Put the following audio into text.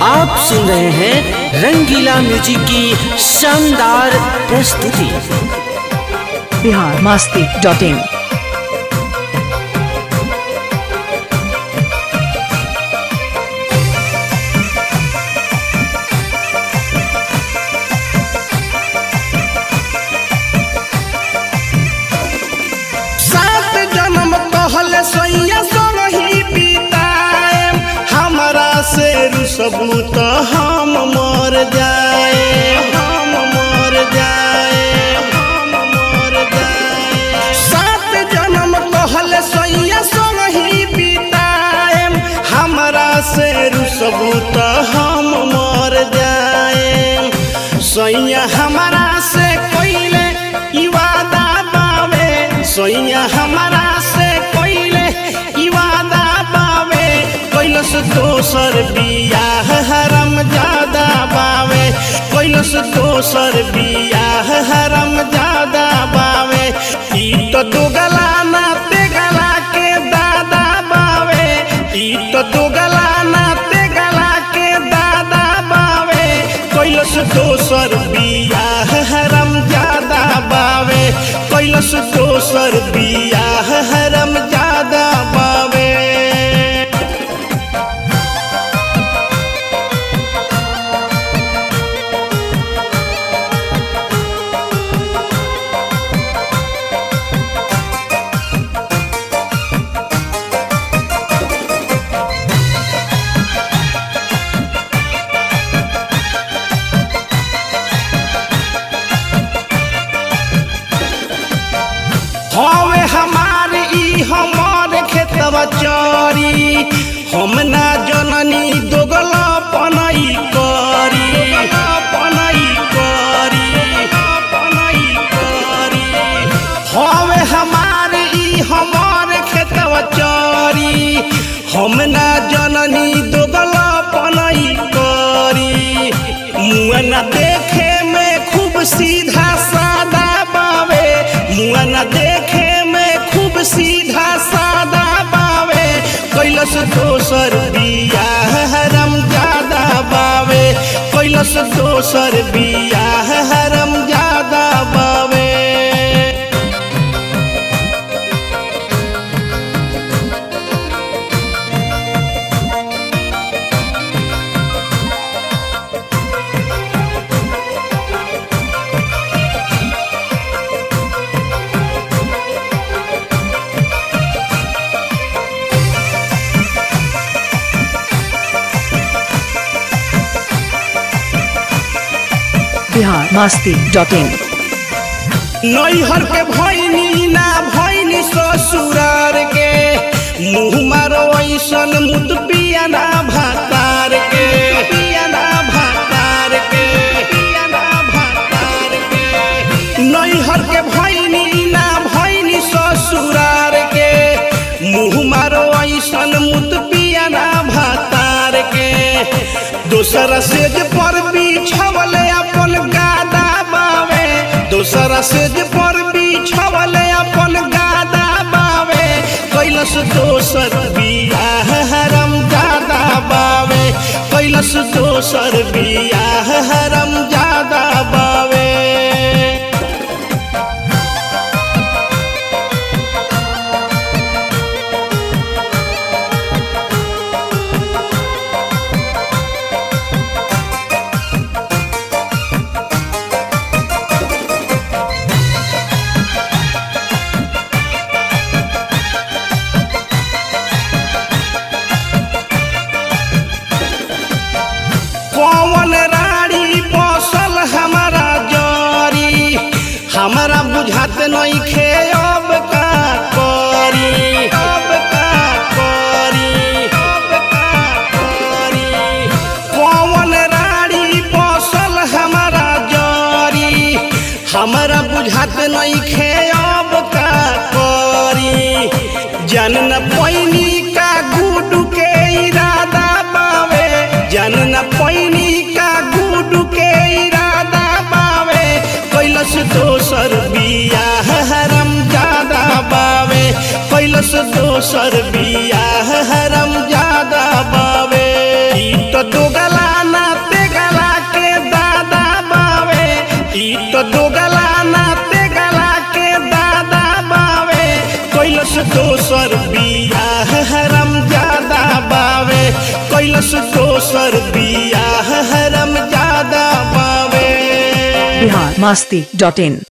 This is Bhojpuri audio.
आप सुन रहे हैं रंगीला म्यूजिक की शानदार प्रस्तुति बिहार मस्ती डॉट इन सात जन्म कहल सैया संगही बिताएम हमरा से रुसबू तो हम मर जाए हम मर जाए हम मर जाए सात जन्म कहल सैया संगही बिताएम हमरा से रुसबू तो हम मर जाए सैया हमरा से कोइले ई वादा बावे सैया हमरा से कोइले ई वादा बावे कैलस दोसर बियाह हरम ज्यादा बावे कैलस दोसर बियाह हरम ज्यादा बावे ई तो दुगला ना तेगला के दादा बावे ई तो दुगला ना तेगला के दादा बावे कैलस दोसर बियाह हरम ज्यादा बावे कैलस दोसर बियाह हरम ज्यादा बावे हवे हमार ई हमार खेतवा चरी हम ना जननी दोगला पनई करी पनई करी पनई करी हवे हमार ई हमार खेतवा चरी हम ना जननी दोगला पनई करी मुआ ना देखे में खूब सीधा सादा बावे मुआ ना देखे में खूब सीधा सादा बावे कैलस दोसर बियाह हरम ज्यादा बावे कैलस दोसर बियाह हरम ज्यादा बावे बिहार मस्ती डॉट इन नैहर के भैनी ना भैनी ससुरार के मुँह मारो ऐसन मुत पियाना भातार के पियाना भातार के पियाना भातार के नैहर के भैनी ना भैनी ससुरार के मुँह मारो ऐसन मुत पियाना भातार के दोसर सेज पर बिछवले अपन गादा बावे दोसर सेज पर बिछवले अपन गादा बावे कैलस दोसर बियाह हरम ज्यादा बावे कैलस दोसर बियाह हरम ज्यादा बावे कौन राड़ी बसल हमारा जरी हमारा बुझात नहीं खे अब का करी अब का करी अब का करी कौन राड़ी बसल हमारा जरी हमारा बुझात नहीं खे अब का करी जन न पैनी का गुडू के इरादा बावे जन न पैनी का गुडू के इरादा बावे कैलस दोसर बियाह हरम ज्यादा बावे कैलस दोसर बियाह हरम ज्यादा बावे ई तो दोगला कैलस दोसर बियाह हरम ज्यादा बावे बिहार मस्ती डॉट इन